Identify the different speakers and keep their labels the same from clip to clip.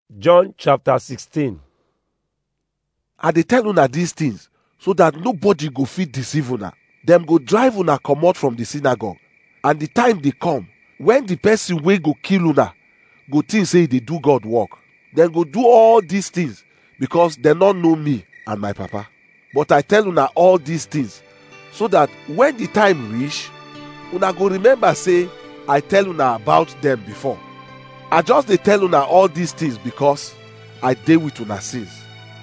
Speaker 1: John chapter 16.
Speaker 2: i dey tell una these things so that nobody go fit deceive una dem go drive una comot from the synagogue and the time dey come when the person wey go kill una go think say e dey do god work dem go do all these things because dem no know me and my papa but i tell una all these things so that when the time reach una go remember say i tell una about dem before i just dey tell una all these things because i dey with una since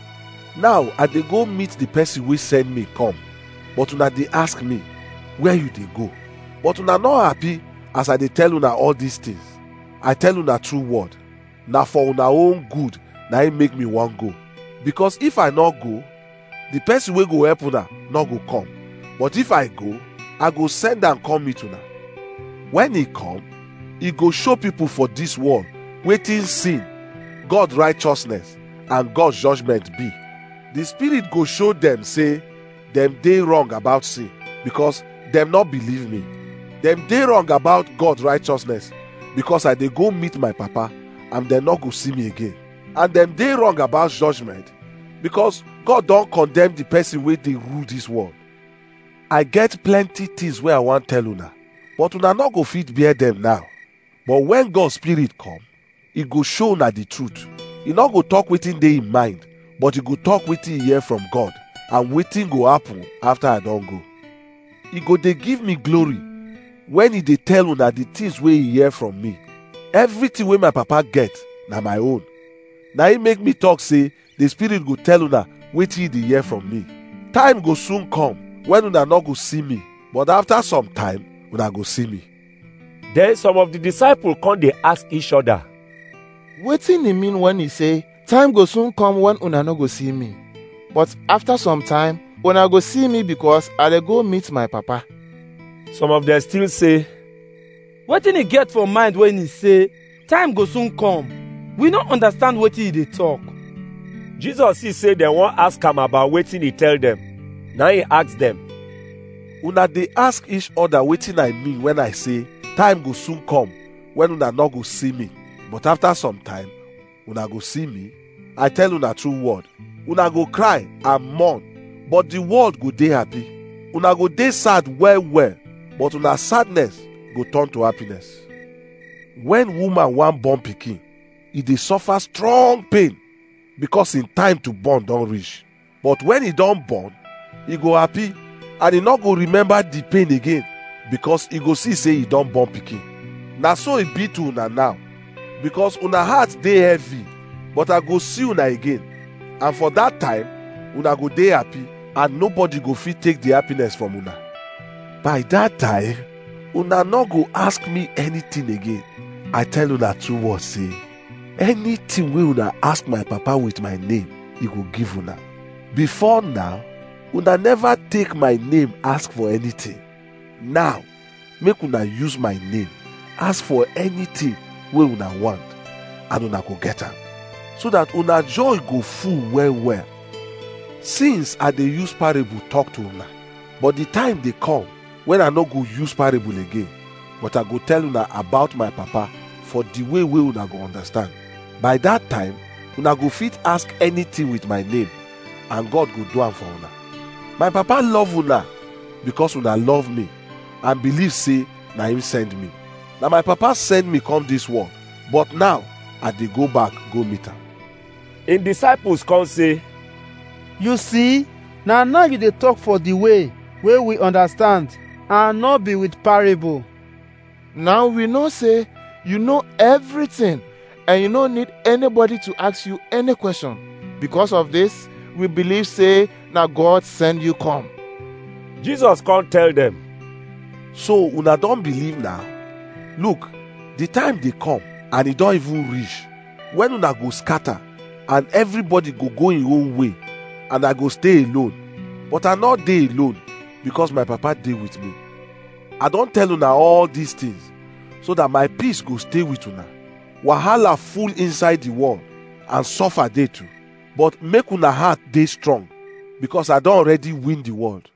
Speaker 2: now i dey go meet the person wey send me come but una dey ask me where you dey go but una no happy as i dey tell una all these things i tell una true word na for una own good na im make me wan go because if i no go the person wey go help una no go come but if i go i go send am come meet una when e come e go show people for this world wetin sin god righteousness and god judgment be the spirit go show dem say dem dey wrong about sin because dem no believe me dem dey wrong about god righteousness because i dey go meet my papa and dem no go see me again and dem dey wrong about judgment because god don condemn the person wey dey rule this world i get plenty things wey i wan tell una but una no go fit bear dem now but when god spirit come e go show una the truth e no go talk wetin dey im mind but e go talk wetin e hear from god and wetin go happen after i don go e go dey give me glory when e dey tell una the things wey e hear from me everything wey my papa get na my own na im make me talk say the spirit go tell una wetin e dey hear from me time go soon come when una no go see me but after some time una go see me
Speaker 1: Then some of the disciples come dey ask each other,
Speaker 3: wetin e mean when e say time go soon come when una no go see me but after some time una go see me because i dey go meet my papa
Speaker 1: some of them still say,
Speaker 4: wetin e get for mind when e say time go soon come we no understand wetin e dey talk
Speaker 1: Jesus see say dem wan ask am about wetin he tell dem. Na he ask dem,
Speaker 2: una dey ask each other wetin i mean when i say time go soon come when una no go see me but after some time una go see me i tell una true word una go cry and mourn but the world go dey happy una go dey sad well well but una sadness go turn to happiness when woman wan born pikin e dey suffer strong pain because im time to born don reach but when e don born e go happy and e no go remember the pain again because e go see say e don born pikin na so e be to una now because una heart dey heavy but i go see una again and for that time una go dey happy and nobody go fit take the happiness from una by that time una no go ask me anything again i tell una true word say anything wey una ask my papa with my name he go give una before now una never take my name ask for anything now make una use my name ask for anything wey una want and una go get am so that una joy go full well well since i dey use parable talk to una but the time dey come when i no go use parable again but i go tell una about my papa for the way wey una go understand by that time una go fit ask anything with my name and god go do am for una my papa love una because una love me and believe say na him send me na my papa send me come this world but now i dey go back go meet am
Speaker 1: im disciples come say,
Speaker 4: you see na now you dey talk for the way wey we understand and no be with parable
Speaker 3: now we know say you know everything and you no need anybody to ask you any question because of this we believe say na god send you come
Speaker 1: Jesus come tell dem,
Speaker 2: so una don believe now look the time dey come and e don even reach when una go scatter and everybody go go im own way and i go stay alone but i no dey alone because my papa dey with me i don tell una all these things so that my peace go stay with una wahala full inside the world and suffer dey too but make una heart dey strong because i don already win the world